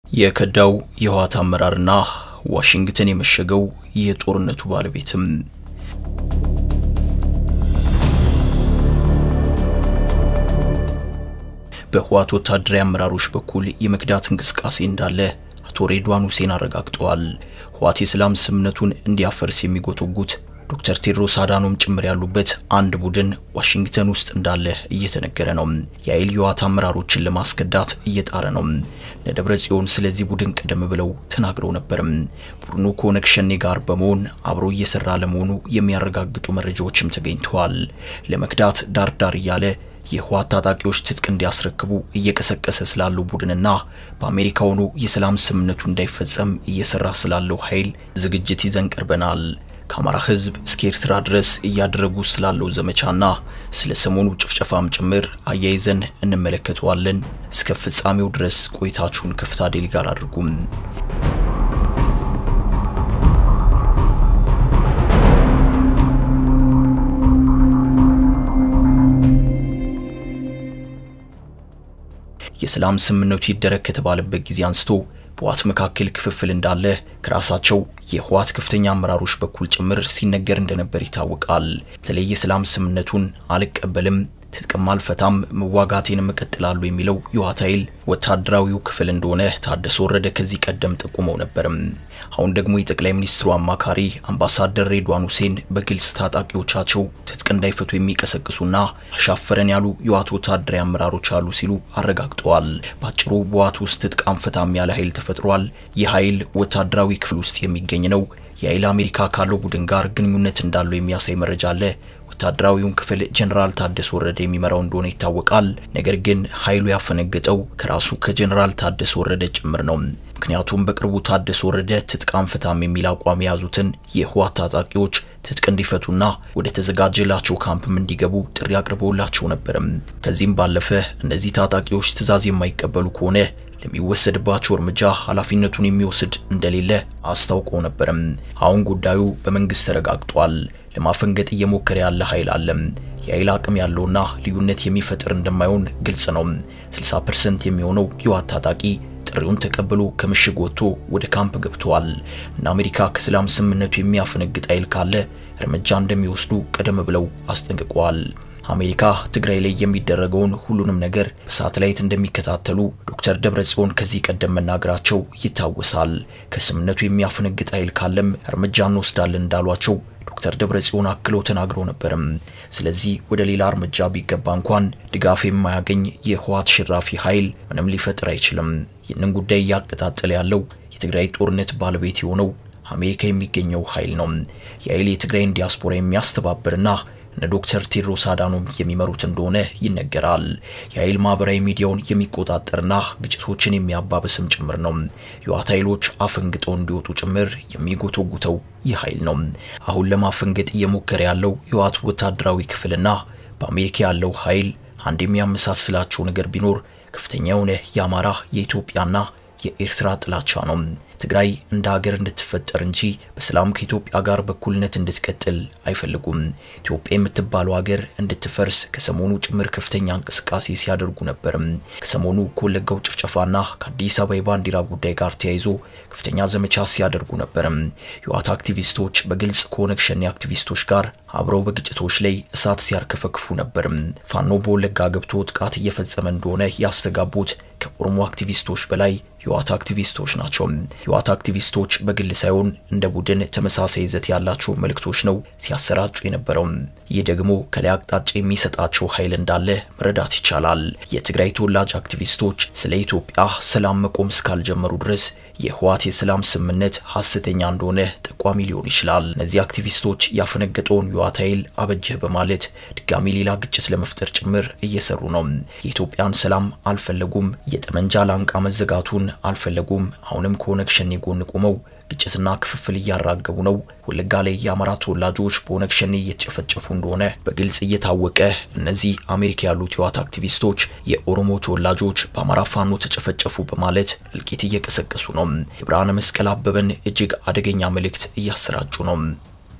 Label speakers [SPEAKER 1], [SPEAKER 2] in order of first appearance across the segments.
[SPEAKER 1] የከዳው የህወሓት አመራርና ዋሽንግተን የመሸገው የጦርነቱ ባለቤትም በህወሓት ወታደራዊ አመራሮች በኩል የመክዳት እንቅስቃሴ እንዳለ አቶ ሬድዋን ሁሴን አረጋግጠዋል። ህወሓት የሰላም ስምምነቱን እንዲያፈርስ የሚጎተጉት ዶክተር ቴድሮስ አዳኖም ጭምር ያሉበት አንድ ቡድን ዋሽንግተን ውስጥ እንዳለ እየተነገረ ነው። የኃይል የህወሓት አመራሮችን ለማስከዳት እየጣረ ነው። ነደብረ ጽዮን ስለዚህ ቡድን ቀደም ብለው ተናግረው ነበርም። ቡድኑ ከኦነግ ሸኔ ጋር በመሆን አብሮ እየሰራ ለመሆኑ የሚያረጋግጡ መረጃዎችም ተገኝተዋል። ለመክዳት ዳር ዳር እያለ የህወሓት ታጣቂዎች ትጥቅ እንዲያስረክቡ እየቀሰቀሰ ስላለው ቡድንና በአሜሪካ ሆኖ የሰላም ስምምነቱ እንዳይፈጸም እየሰራ ስላለው ኃይል ዝግጅት ይዘን ቀርበናል። ከአማራ ህዝብ እስከ ኤርትራ ድረስ እያደረጉ ስላለው ዘመቻና ስለ ሰሞኑ ጭፍጨፋም ጭምር አያይዘን እንመለከተዋለን። እስከ ፍጻሜው ድረስ ቆይታችሁን ከፍታ ዴሊ ጋር አድርጉም። የሰላም ስምምነቱ ይደረግ ከተባለበት ጊዜ አንስቶ በህወሓት መካከል ክፍፍል እንዳለ ከራሳቸው የህወሓት ከፍተኛ አመራሮች በኩል ጭምር ሲነገር እንደነበር ይታወቃል። በተለይ የሰላም ስምምነቱን አልቀበልም፣ ትጥቅም አልፈታም፣ መዋጋቴንም እቀጥላለሁ የሚለው የህወሓት ኃይል ወታደራዊው ክፍል እንደሆነ ታደሰ ወረደ ከዚህ ቀደም ጠቁመው ነበርም። አሁን ደግሞ የጠቅላይ ሚኒስትሩ አማካሪ አምባሳደር ሬድዋን ሁሴን በግልጽ ታጣቂዎቻቸው ትጥቅ እንዳይፈቱ የሚቀሰቅሱና አሻፈረን ያሉ የህወሓት ወታደራዊ አመራሮች አሉ ሲሉ አረጋግጠዋል። ባጭሩ በህወሓት ውስጥ ትጥቅ አንፈታም ያለ ኃይል ተፈጥሯል። ይህ ኃይል ወታደራዊ ክፍል ውስጥ የሚገኝ ነው። የኃይል አሜሪካ ካለው ቡድን ጋር ግንኙነት እንዳለው የሚያሳይ መረጃ አለ። ወታደራዊውን ክፍል ጀነራል ታደሰ ወረደ የሚመራው እንደሆነ ይታወቃል። ነገር ግን ኃይሉ ያፈነገጠው ከራሱ ከጀነራል ታደሰ ወረደ ጭምር ነው። ምክንያቱም በቅርቡ ታደሰ ወረደ ትጥቅ አንፈታም የሚል አቋም የያዙትን የህወሓት ታጣቂዎች ትጥቅ እንዲፈቱና ወደ ተዘጋጀላቸው ካምፕም እንዲገቡ ጥሪ አቅርበውላቸው ነበርም። ከዚህም ባለፈ እነዚህ ታጣቂዎች ትዕዛዝ የማይቀበሉ ከሆነ ለሚወሰድባቸው እርምጃ ኃላፊነቱን የሚወስድ እንደሌለ አስታውቀው ነበርም። አሁን ጉዳዩ በመንግስት ተረጋግጧል። ለማፈንገጥ እየሞከረ ያለ ኃይል አለም። የኃይል አቅም ያለውና ልዩነት የሚፈጥር እንደማይሆን ግልጽ ነው። 60% የሚሆነው የህወሓት ታጣቂ ጥሪውን ተቀብሎ ከምሽግ ወጥቶ ወደ ካምፕ ገብተዋል እና አሜሪካ ከሰላም ስምምነቱ የሚያፈነግጥ ኃይል ካለ እርምጃ እንደሚወስዱ ቀደም ብለው አስጠንቅቀዋል። አሜሪካ ትግራይ ላይ የሚደረገውን ሁሉንም ነገር በሳተላይት እንደሚከታተሉ ዶክተር ደብረጽዮን ከዚህ ቀደም መናገራቸው ይታወሳል። ከስምምነቱ የሚያፈነግጥ ኃይል ካለም እርምጃ እንወስዳለን እንዳሏቸው ዶክተር ደብረጽዮን አክለው ተናግረው ነበርም። ስለዚህ ወደ ሌላ እርምጃ ቢገባ እንኳን ድጋፍ የማያገኝ የህወሓት ሽራፊ ኃይል ምንም ሊፈጥር አይችልም። ይህንን ጉዳይ እያቀጣጠለ ያለው የትግራይ ጦርነት ባለቤት የሆነው አሜሪካ የሚገኘው ኃይል ነው። የኃይል የትግራይን ዲያስፖራ የሚያስተባብርና እነ ዶክተር ቴድሮስ አዳኖም የሚመሩት እንደሆነ ይነገራል። የኃይል ማህበራዊ ሚዲያውን የሚቆጣጠርና ግጭቶችን የሚያባብስም ጭምር ነው። የህወሓት ኃይሎች አፈንግጠው እንዲወጡ ጭምር የሚጎተጉተው ይህ ኃይል ነው። አሁን ለማፈንገጥ እየሞከረ ያለው የህወሓት ወታደራዊ ክፍልና በአሜሪካ ያለው ኃይል አንድ የሚያመሳስላቸው ነገር ቢኖር ከፍተኛ የሆነ የአማራ የኢትዮጵያና የኤርትራ ጥላቻ ነው። ትግራይ እንደ ሀገር እንድትፈጠር እንጂ በሰላም ከኢትዮጵያ ጋር በኩልነት እንድትቀጥል አይፈልጉም። ኢትዮጵያ የምትባለው ሀገር እንድትፈርስ ከሰሞኑ ጭምር ከፍተኛ እንቅስቃሴ ሲያደርጉ ነበርም። ከሰሞኑ ከወለጋው ጭፍጨፋና ከአዲስ አበባ የባንዲራ ጉዳይ ጋር ተያይዞ ከፍተኛ ዘመቻ ሲያደርጉ ነበርም። የህወሓት አክቲቪስቶች በግልጽ ከኦነግ ሸኔ አክቲቪስቶች ጋር አብረው በግጭቶች ላይ እሳት ሲያርከፈክፉ ነበርም። ፋኖ በወለጋ ገብቶ ጥቃት እየፈጸመ እንደሆነ ያስተጋቡት ከኦሮሞ አክቲቪስቶች በላይ የህወሓት አክቲቪስቶች ናቸው። የህወሓት አክቲቪስቶች በግል ሳይሆን እንደ ቡድን ተመሳሳይ ይዘት ያላቸው መልእክቶች ነው ሲያሰራጩ የነበረው። ይህ ደግሞ ከላይ አቅጣጫ የሚሰጣቸው ኃይል እንዳለ መረዳት ይቻላል። የትግራይ ተወላጅ አክቲቪስቶች ስለ ኢትዮጵያ ሰላም መቆም እስካልጀመሩ ድረስ የህወሓት የሰላም ስምምነት ሐሰተኛ እንደሆነ ጠቋሚ ሊሆን ይችላል። እነዚህ አክቲቪስቶች ያፈነገጠውን የህወሓት ኃይል አበጀህ በማለት ድጋሚ ሌላ ግጭት ለመፍጠር ጭምር እየሰሩ ነው። የኢትዮጵያን ሰላም አልፈለጉም። የጠመንጃ ላንቃ መዘጋቱን አልፈለጉም። አሁንም ከኦነግ ሸኔ ጎን ቆመው ግጭትና ክፍፍል እያራገቡ ነው። ወለጋ ላይ የአማራ ተወላጆች በኦነግ ሸኔ እየተጨፈጨፉ እንደሆነ በግልጽ እየታወቀ እነዚህ አሜሪካ ያሉት የህወሓት አክቲቪስቶች የኦሮሞ ተወላጆች በአማራ ፋኖ ተጨፈጨፉ በማለት እልቂት እየቀሰቀሱ ነው። የብርሃነ መስቀል አበበን እጅግ አደገኛ መልእክት እያሰራጩ ነው።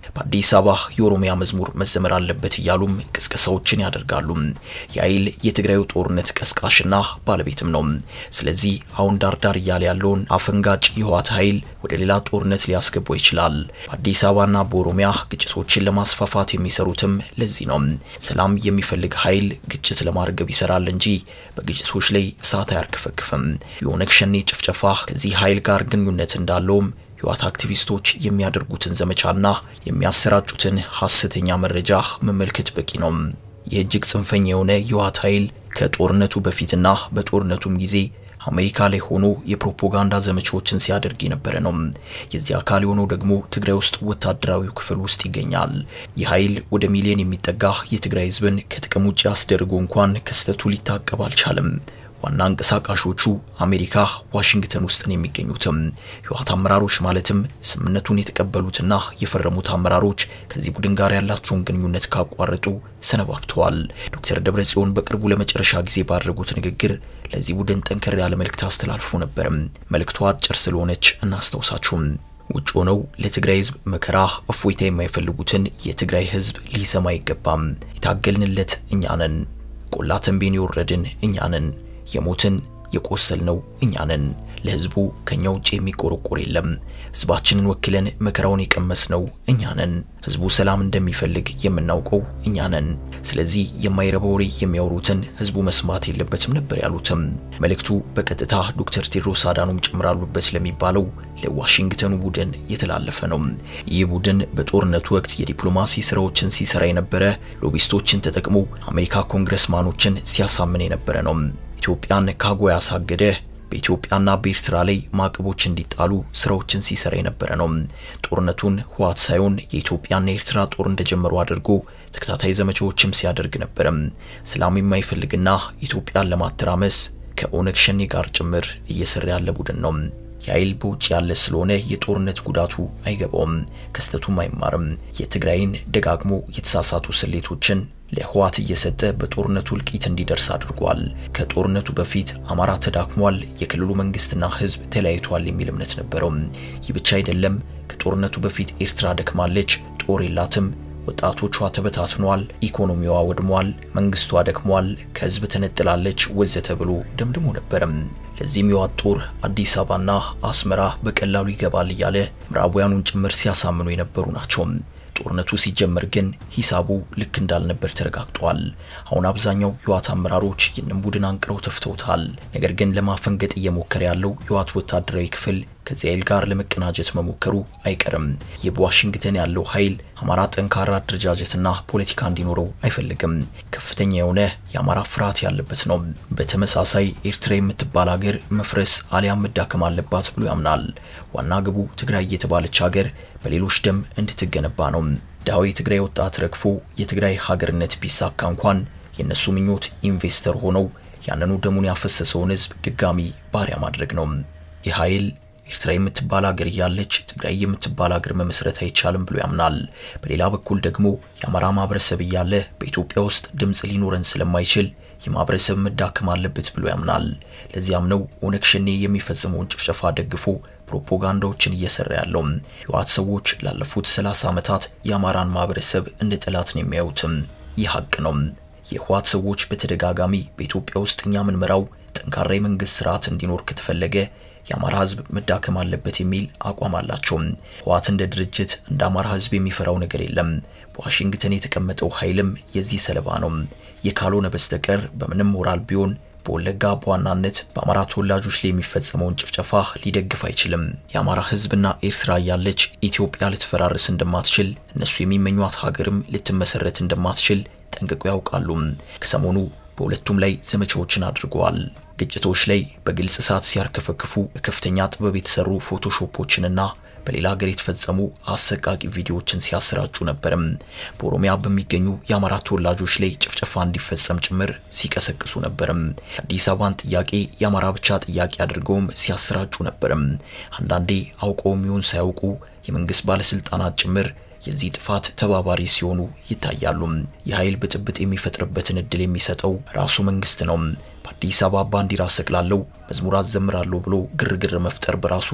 [SPEAKER 1] በአዲስ አበባ የኦሮሚያ መዝሙር መዘመር አለበት እያሉም ቅስቀሳዎችን ያደርጋሉ። የኃይል የትግራዩ ጦርነት ቀስቃሽና ባለቤትም ነው። ስለዚህ አሁን ዳርዳር እያለ ያለውን አፈንጋጭ የህወሓት ኃይል ወደ ሌላ ጦርነት ሊያስገባው ይችላል። በአዲስ አበባና በኦሮሚያ ግጭቶችን ለማስፋፋት የሚሰሩትም ለዚህ ነው። ሰላም የሚፈልግ ኃይል ግጭት ለማርገብ ይሰራል እንጂ በግጭቶች ላይ እሳት አያርከፈክፍም። የኦነግ ሸኔ ጭፍጨፋ ከዚህ ኃይል ጋር ግንኙነት እንዳለውም የህወሓት አክቲቪስቶች የሚያደርጉትን ዘመቻና የሚያሰራጩትን ሐሰተኛ መረጃ መመልከት በቂ ነው። ይህ እጅግ ጽንፈኛ የሆነ የህወሓት ኃይል ከጦርነቱ በፊትና በጦርነቱም ጊዜ አሜሪካ ላይ ሆኖ የፕሮፓጋንዳ ዘመቻዎችን ሲያደርግ የነበረ ነው። የዚህ አካል የሆነው ደግሞ ትግራይ ውስጥ ወታደራዊው ክፍል ውስጥ ይገኛል። ይህ ኃይል ወደ ሚሊዮን የሚጠጋ የትግራይ ህዝብን ከጥቅም ውጭ አስደርጎ እንኳን ክስተቱ ሊታቀብ አልቻለም። ዋና አንቀሳቃሾቹ አሜሪካ ዋሽንግተን ውስጥ ነው የሚገኙትም። የህወሓት አመራሮች ማለትም ስምምነቱን የተቀበሉትና የፈረሙት አመራሮች ከዚህ ቡድን ጋር ያላቸውን ግንኙነት ካቋረጡ ሰነባብተዋል። ዶክተር ደብረጽዮን በቅርቡ ለመጨረሻ ጊዜ ባደረጉት ንግግር ለዚህ ቡድን ጠንከር ያለ መልእክት አስተላልፎ ነበርም። መልእክቷ አጭር ስለሆነች እናስታውሳችሁም። ውጭ ሆነው ለትግራይ ህዝብ መከራ እፎይታ የማይፈልጉትን የትግራይ ህዝብ ሊሰማ አይገባም። የታገልንለት እኛ ነን። ቆላ ተንቤን የወረድን እኛ ነን። የሞትን የቆሰልነው እኛ ነን። ለህዝቡ ከኛ ውጭ የሚቆረቆር የለም። ህዝባችንን ወክለን መከራውን የቀመስነው እኛ ነን። ህዝቡ ሰላም እንደሚፈልግ የምናውቀው እኛ ነን። ስለዚህ የማይረባ ወሬ የሚያወሩትን ህዝቡ መስማት የለበትም ነበር ያሉትም። መልእክቱ በቀጥታ ዶክተር ቴድሮስ አዳኖም ጨምራሉበት ለሚባለው ለዋሽንግተኑ ቡድን የተላለፈ ነው። ይህ ቡድን በጦርነቱ ወቅት የዲፕሎማሲ ስራዎችን ሲሰራ የነበረ ሎቢስቶችን ተጠቅሞ አሜሪካ ኮንግረስማኖችን ሲያሳምን የነበረ ነው። ኢትዮጵያን ካጎ ያሳገደ በኢትዮጵያና በኤርትራ ላይ ማዕቀቦች እንዲጣሉ ስራዎችን ሲሰራ የነበረ ነው። ጦርነቱን ህወሓት ሳይሆን የኢትዮጵያና የኤርትራ ጦር እንደጀመሩ አድርጎ ተከታታይ ዘመቻዎችም ሲያደርግ ነበረም። ሰላም የማይፈልግና ኢትዮጵያን ለማተራመስ ከኦነግ ሸኔ ጋር ጭምር እየሰራ ያለ ቡድን ነው። የኃይል በውጭ ያለ ስለሆነ የጦርነት ጉዳቱ አይገባውም፣ ክስተቱም አይማርም። የትግራይን ደጋግሞ የተሳሳቱ ስሌቶችን ለህወሓት እየሰጠ በጦርነቱ እልቂት እንዲደርስ አድርጓል። ከጦርነቱ በፊት አማራ ተዳክሟል፣ የክልሉ መንግስትና ህዝብ ተለያይቷል የሚል እምነት ነበረው። ይህ ብቻ አይደለም። ከጦርነቱ በፊት ኤርትራ ደክማለች፣ ጦር የላትም፣ ወጣቶቿ ተበታትኗል፣ ኢኮኖሚዋ ወድሟል፣ መንግስቷ ደክሟል፣ ከህዝብ ተነጥላለች ወዘተ ብሎ ደምድሞ ነበረም። ለዚህም የህወሓት ጦር አዲስ አበባና አስመራ በቀላሉ ይገባል እያለ ምዕራባውያኑን ጭምር ሲያሳምኑ የነበሩ ናቸው። ጦርነቱ ሲጀመር ግን ሂሳቡ ልክ እንዳልነበር ተረጋግጧል። አሁን አብዛኛው የህወሓት አመራሮች ይህንን ቡድን አንቅረው ተፍተውታል። ነገር ግን ለማፈንገጥ እየሞከረ ያለው የህወሓት ወታደራዊ ክፍል ከዚህ ኃይል ጋር ለመቀናጀት መሞከሩ አይቀርም። ይህ በዋሽንግተን ያለው ኃይል አማራ ጠንካራ አደረጃጀትና ፖለቲካ እንዲኖረው አይፈልግም። ከፍተኛ የሆነ የአማራ ፍርሃት ያለበት ነው። በተመሳሳይ ኤርትራ የምትባል ሀገር መፍረስ አሊያም መዳከም አለባት ብሎ ያምናል። ዋና ግቡ ትግራይ የተባለች ሀገር በሌሎች ደም እንድትገነባ ነው። ዳዊ የትግራይ ወጣት ረግፎ የትግራይ ሀገርነት ቢሳካ እንኳን የእነሱ ምኞት ኢንቨስተር ሆነው ያንኑ ደሙን ያፈሰሰውን ህዝብ ድጋሚ ባሪያ ማድረግ ነው። ይህ ኃይል ኤርትራ የምትባል ሀገር እያለች ትግራይ የምትባል ሀገር መመስረት አይቻልም ብሎ ያምናል። በሌላ በኩል ደግሞ የአማራ ማህበረሰብ እያለ በኢትዮጵያ ውስጥ ድምፅ ሊኖረን ስለማይችል የማህበረሰብ መዳከም አለበት ብሎ ያምናል። ለዚያም ነው ኦነግ ሸኔ የሚፈጽመውን ጭፍጨፋ ደግፎ ፕሮፓጋንዳዎችን እየሰራ ያለው። የህወሓት ሰዎች ላለፉት 30 ዓመታት የአማራን ማህበረሰብ እንደ ጠላት ነው የሚያዩትም። ይህ ሀቅ ነው። የህወሓት ሰዎች በተደጋጋሚ በኢትዮጵያ ውስጥ እኛ ምንመራው ጠንካራ የመንግስት ስርዓት እንዲኖር ከተፈለገ የአማራ ህዝብ መዳከም አለበት የሚል አቋም አላቸው። ህወሓት እንደ ድርጅት እንደ አማራ ህዝብ የሚፈራው ነገር የለም። በዋሽንግተን የተቀመጠው ኃይልም የዚህ ሰለባ ነው። የካልሆነ በስተቀር በምንም ሞራል ቢሆን በወለጋ በዋናነት በአማራ ተወላጆች ላይ የሚፈጸመውን ጭፍጨፋ ሊደግፍ አይችልም። የአማራ ህዝብና ኤርትራ ያለች ኢትዮጵያ ልትፈራርስ እንደማትችል እነሱ የሚመኟት ሀገርም ልትመሰረት እንደማትችል ጠንቅቀው ያውቃሉ። ከሰሞኑ በሁለቱም ላይ ዘመቻዎችን አድርገዋል። ግጭቶች ላይ በግልጽ እሳት ሲያርከፈክፉ በከፍተኛ ጥበብ የተሰሩ ፎቶሾፖችንና በሌላ ሀገር የተፈጸሙ አሰቃቂ ቪዲዮዎችን ሲያሰራጩ ነበርም። በኦሮሚያ በሚገኙ የአማራ ተወላጆች ላይ ጭፍጨፋ እንዲፈጸም ጭምር ሲቀሰቅሱ ነበርም። አዲስ አበባን ጥያቄ የአማራ ብቻ ጥያቄ አድርገውም ሲያሰራጩ ነበርም። አንዳንዴ አውቀውም ይሁን ሳያውቁ የመንግስት ባለስልጣናት ጭምር የዚህ ጥፋት ተባባሪ ሲሆኑ ይታያሉ። የኃይል ብጥብጥ የሚፈጥርበትን እድል የሚሰጠው ራሱ መንግስት ነው። በአዲስ አበባ ባንዲራ ሰቅላለሁ፣ መዝሙር አዘምራለሁ ብሎ ግርግር መፍጠር በራሱ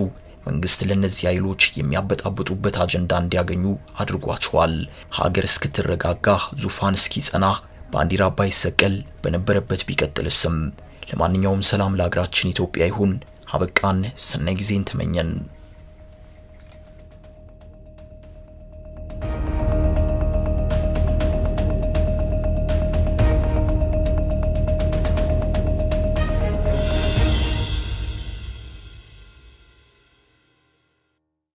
[SPEAKER 1] መንግስት ለነዚህ ኃይሎች የሚያበጣብጡበት አጀንዳ እንዲያገኙ አድርጓቸዋል። ሀገር እስክትረጋጋ ዙፋን እስኪጸና ባንዲራ ባይሰቀል በነበረበት ቢቀጥልስም። ለማንኛውም ሰላም ለሀገራችን ኢትዮጵያ ይሁን። አበቃን። ሰናይ ጊዜን ተመኘን።